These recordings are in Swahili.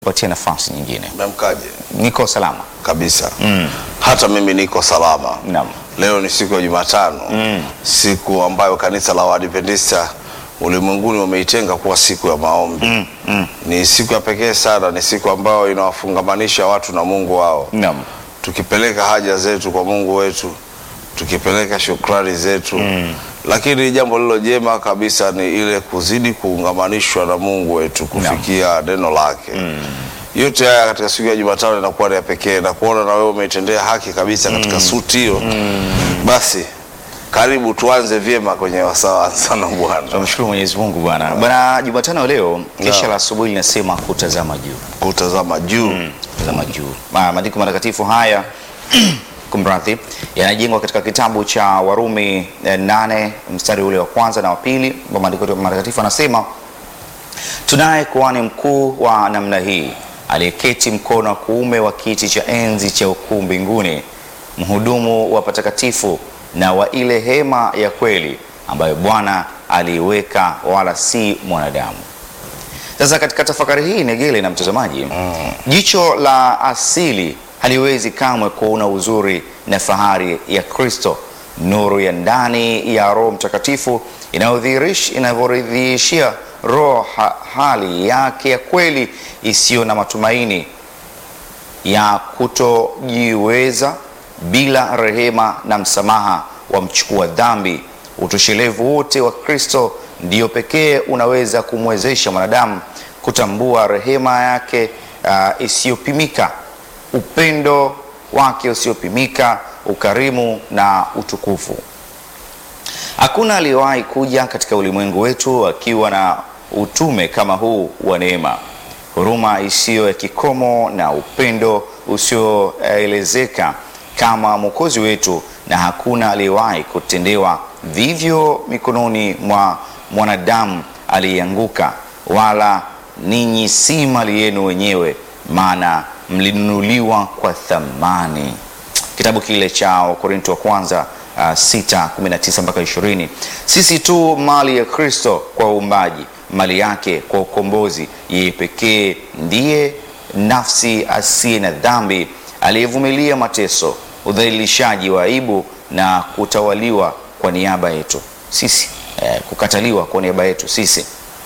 patia nafasi nyingine. Memkaje Niko salama. kabisa hata mimi niko salama. Naam. Leo ni siku ya Jumatano, siku ambayo kanisa la Waadventista ulimwenguni wameitenga kuwa siku ya maombi. Ni siku ya pekee sana, ni siku ambayo inawafungamanisha watu na Mungu wao, Naam. tukipeleka haja zetu kwa Mungu wetu, tukipeleka shukrani zetu lakini jambo lilo jema kabisa ni ile kuzidi kuungamanishwa na Mungu wetu kufikia neno lake. Yote haya katika siku ya Jumatano inakuwa ni ya pekee na kuona na wewe umeitendea haki kabisa katika suti hiyo. Basi karibu tuanze vyema kwenye wasawa sana Bwana. Tunamshukuru Mwenyezi Mungu Bwana. Bwana, Jumatano leo kesha Naam. la asubuhi linasema kutazama juu. Kutazama juu Kutazama juu. Ma- Maandiko matakatifu haya kumradhi, yanajengwa katika kitabu cha Warumi eh, nane mstari ule wa kwanza na wa pili. ambapo Maandiko matakatifu anasema tunaye kuhani mkuu wa namna hii aliyeketi mkono wa kuume wa kiti cha enzi cha ukuu mbinguni, mhudumu wa patakatifu na wa ile hema ya kweli ambayo Bwana aliiweka, wala si mwanadamu. Sasa katika tafakari hii Negele na mtazamaji, jicho la asili haliwezi kamwe kuona uzuri na fahari ya Kristo, nuru ya ndani ya Roho Mtakatifu inayodhihirish- inavyoridhishia roho ha, hali yake ya kweli isiyo na matumaini ya kutojiweza bila rehema na msamaha wa mchukua dhambi. Utoshelevu wote wa Kristo ndio pekee unaweza kumwezesha mwanadamu kutambua rehema yake uh, isiyopimika, upendo wake usiopimika, ukarimu na utukufu. Hakuna aliyewahi kuja katika ulimwengu wetu akiwa na utume kama huu wa neema, huruma isiyo ya kikomo na upendo usioelezeka kama Mwokozi wetu, na hakuna aliyewahi kutendewa vivyo mikononi mwa mwanadamu aliyeanguka, wala ninyi si mali yenu wenyewe, maana mlinunuliwa kwa thamani kitabu kile cha Wakorinto wa kwanza uh, 6 19 mpaka 20. Sisi tu mali ya Kristo kwa uumbaji, mali yake kwa ukombozi. Yeye pekee ndiye nafsi asiye na dhambi, aliyevumilia mateso, udhalilishaji wa aibu na kutawaliwa kwa niaba yetu sisi, eh, kukataliwa kwa niaba yetu sisi.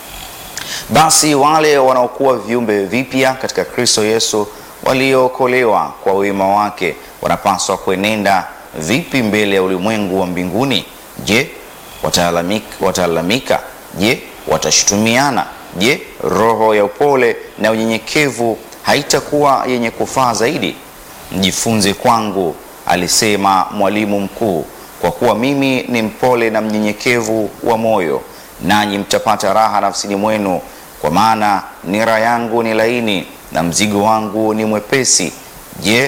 Basi wale wanaokuwa viumbe vipya katika Kristo Yesu waliookolewa kwa wema wake wanapaswa kuenenda vipi mbele ya ulimwengu wa mbinguni? Je, watalalamika? watalalamika? Je, watashutumiana? Je, roho ya upole na unyenyekevu haitakuwa yenye kufaa zaidi? Mjifunze kwangu, alisema mwalimu mkuu, kwa kuwa mimi ni mpole na mnyenyekevu wa moyo, nanyi mtapata raha nafsini mwenu, kwa maana nira yangu ni laini na mzigo wangu ni mwepesi. Je,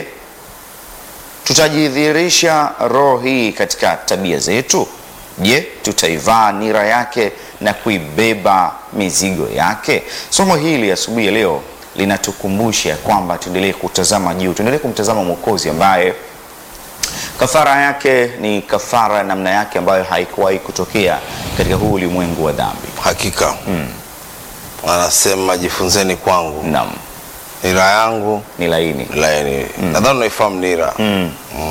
tutajidhihirisha roho hii katika tabia zetu? Je, tutaivaa nira yake na kuibeba mizigo yake? Somo hili asubuhi ya leo linatukumbusha kwamba tuendelee kutazama juu, tuendelee kumtazama Mwokozi ambaye kafara yake ni kafara namna yake ambayo haikuwahi kutokea katika huu ulimwengu wa dhambi. hakika anasema jifunzeni kwangu, Naam, nira yangu ni laini. laini. Nadhani unaifahamu nira. Mm.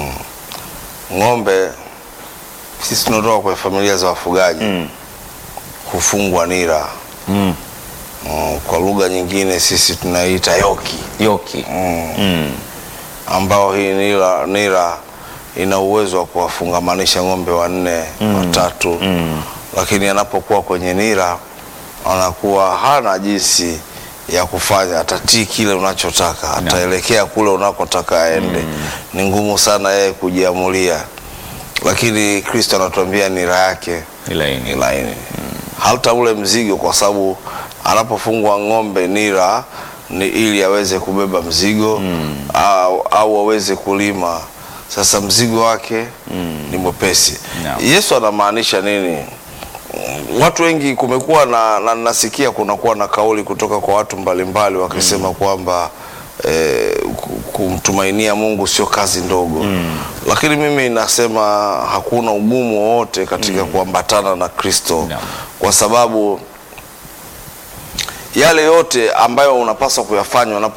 Ng'ombe sisi tunatoka kwenye familia za wafugaji hufungwa nira. Mm. Mm, kwa lugha nyingine sisi tunaita yoki Yoki. ambao hii nira, nira ina uwezo wa kuwafungamanisha ng'ombe wanne watatu, lakini anapokuwa kwenye nira anakuwa hana jinsi ya kufanya, atatii kile unachotaka, ataelekea kule unakotaka aende. Ni ngumu sana yeye kujiamulia, lakini Kristo anatuambia nira yake Ni laini. ni laini hata ule mzigo, kwa sababu anapofungwa ng'ombe nira ni ili aweze kubeba mzigo au, au aweze kulima. Sasa mzigo wake ni mwepesi. Naam. Yesu anamaanisha nini? Mm, Watu wengi kumekuwa na, na nasikia kunakuwa na kauli kutoka kwa watu mbalimbali wakisema kwamba eh, ku- kumtumainia Mungu sio kazi ndogo lakini mimi nasema hakuna ugumu wowote katika kuambatana na Kristo Naam. kwa sababu yale yote ambayo unapaswa kuyafanya